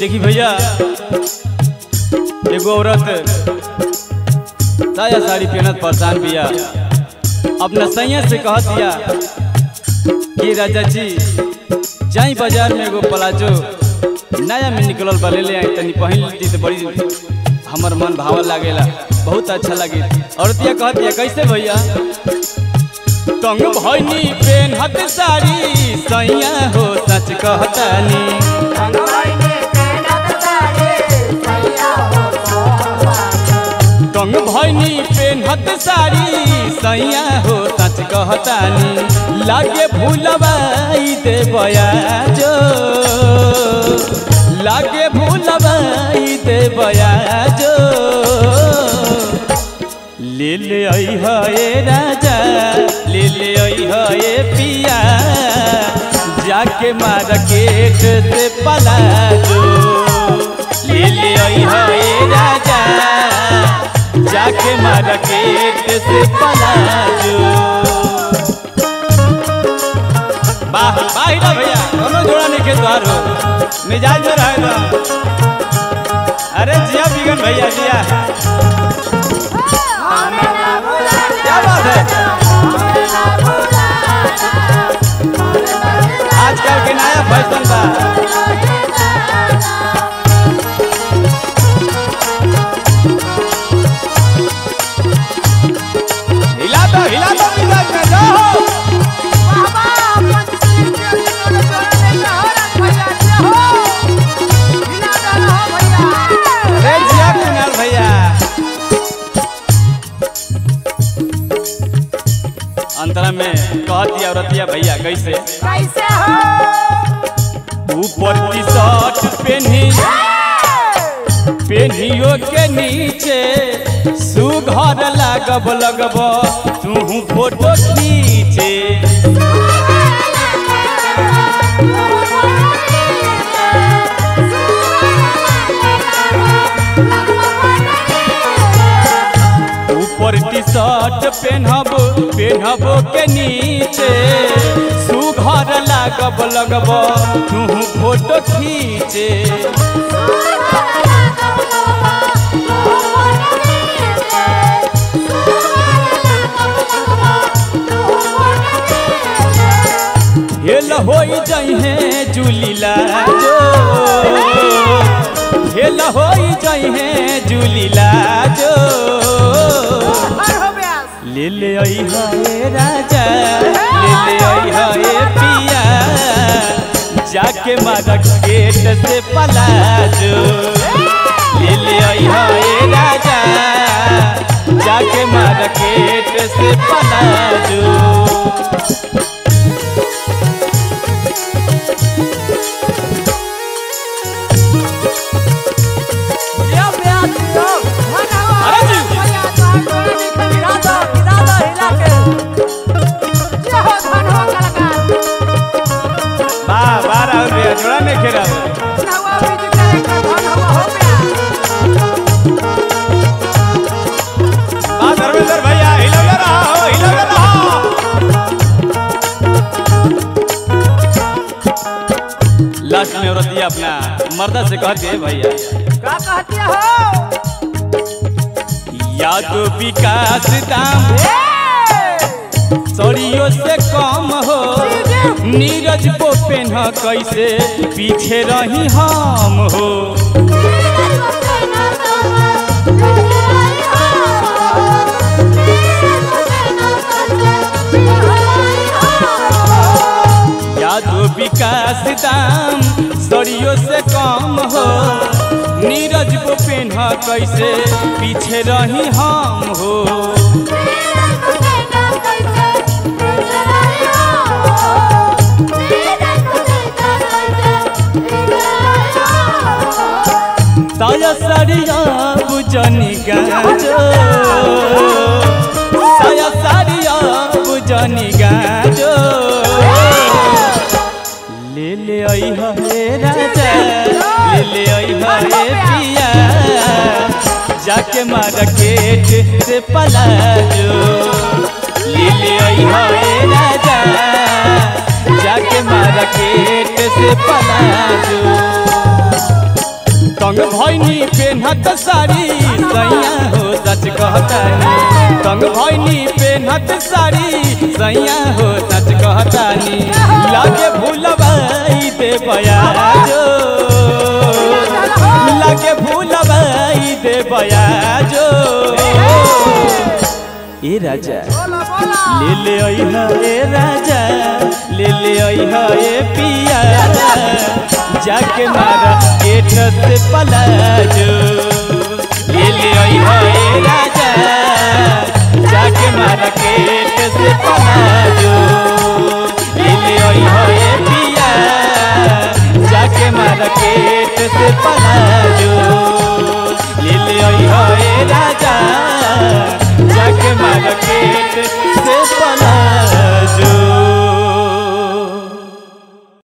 देखी भैया एगो औरत साया साड़ी पहनत परेशान बिया अपना सैया से कहत दिया कि राजा जी जाई बाजार में एगो प्लाजो नया में निकलल बा ले ले आई तनी पहिन ली तो बड़ी हमर मन भावल लागेला बहुत अच्छा लगे औरतिया कहत दिया कैसे भैया तंग भैनी पेनहत साड़ी सैया हो सच कहतानी तंग भैनी पेनहत साड़ी सैया हो सच कहतानी लागे भूलबाई दे बयाजो लागे भूलबाई दे बयाजो ले ले आई हे राजा ले ले आई हे पिया जाके मार्केट से पलाजो ले ले आई हे राजा जाके मार्केट से पलाजो वाह वाह ना भैया दोनों जोड़ा नहीं के द्वार हो मिजाज में रहे तो अरे जिया बिगन भैया जिया क्या बात है आजकल के नया फैशन बा हिला दो हिला दो मिजाज में जाओ अरे जिया कुणाल भैया अंतरा में कहती औरतिया भैया कैसे कैसे हो ऊपर टी शर्ट पहनी पेनियो के नीचे सुघर लागब लगब तू फोटो खींचे ऊपर टी शर्ट पहनब पहनब के नीचे सुघर लागब लगब तू फोटो खींचे हेल होई जइहे जुलीला जो हेल होई जइहे जुलीला जो ले ले आई हे राजा ले ले आई हे पिया जाके मार्केट से पलाजो ले ले आई हे राजा जाके मार्केट से पलाजो वाह वाह राहुल भैया जोड़ा नहीं खेला वाह धर्मेंद्र भैया हिलौले रहो हिलौले रहो लास्ट में औरत दिया अपना मर्दा से कहते हैं भैया का कहती हो या तो विकास दाम सड़ियों से कम हो नीरज को पेन्ह कैसे पीछे रही हम हो यादो विकास दाम सड़ियों से कम हो नीरज को पेन्ह कैसे पीछे रही हम हो साया साड़िया बुझनी गाजो साया साड़िया बुझनी गाजो ले ले आई हे राजा ले ले आई हे पिया जाके मार्केट से पलाजो ले ले आई हे राजा जाके मार्केट से पलाजो तंग भैनी पेन्हत साड़ी सैया हो सच कहतानी तंग भैनी पेन्हत साड़ी सैया हो सच कहतानी लागे भूलबाई दे बयाजो लागे भूलबाई दे बयाजो ए राजा बोला बोला ले ले अइहा ए राजा ले ले अइहा ए पिया जाके मारा गेट से पलाजो